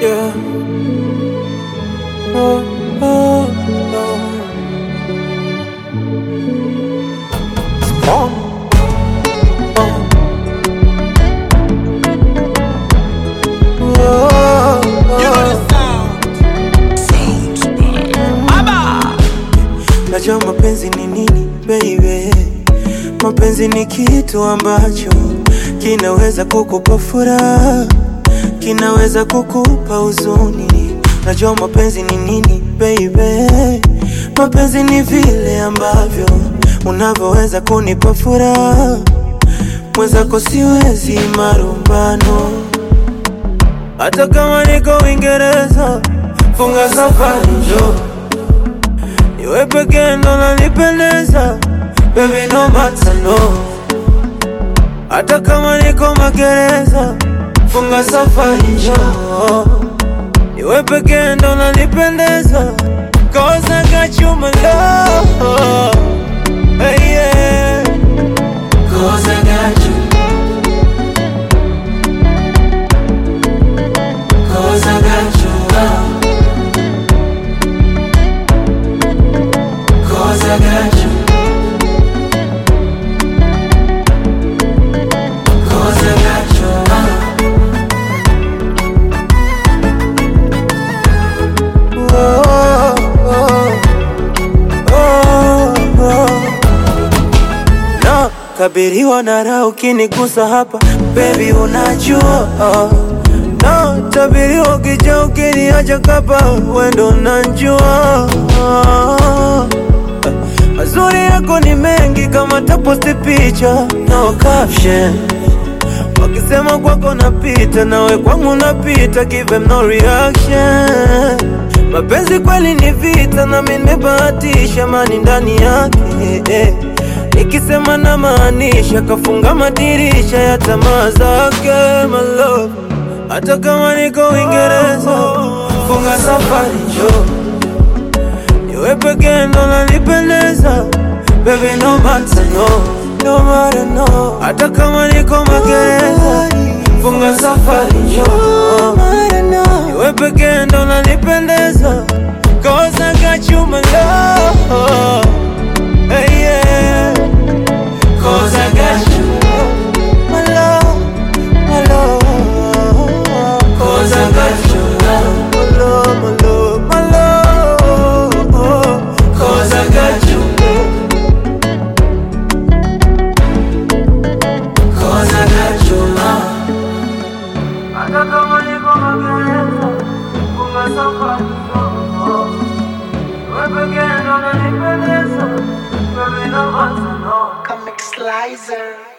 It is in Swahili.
Yeah. Oh, oh, oh. Strong. Oh. Oh, oh. Najua mapenzi ni nini baby, mapenzi ni kitu ambacho kinaweza kukupa furaha, kinaweza kukupa huzuni. Najua mapenzi ni nini baby, mapenzi ni vile ambavyo unavyoweza kunipa furaha, mwenzako siwezi marumbano, hata kama niko Uingereza, funga safari njoo Niwe pekee ndo nanipendeza Baby no matter no Hata kama niko magereza Funga safari njoo Niwe pekee ndo nanipendeza Cause I got you my love hey, yeah. Cause I got you Cause I got you love Cause I got you. Cause I got you. Oh, oh, oh, oh. No, kabiriwa na raha ukinigusa hapa baby, unajua oh. No, tabiriwa ukija ukiniacha kapa wendo unajua oh. Mazuri yako ni mengi kama taposti picha no caption Wakisema kwako napita nawe kwangu napita give them no reaction Mapenzi kweli ni vita na mimi nimebahatisha mani ndani yake eh. Nikisema na maanisha kafunga madirisha ya tamaa zake my love Hata kama niko Uingereza funga safari njoo Niwe pekee ndo nanipendeza Baby no matter no No matter no Hata kama niko magereza Funga safari njoo Niwe pekee ndo nanipendeza Cause I got you my love hey, yeah. Cause I got you my love My love Cause I got you my love My love My love Cause I got you Cause I got you love Hata kama niko magereza Funga safari Wewe pekee ndo unanipendeza Baby no matter no Comic Slicer.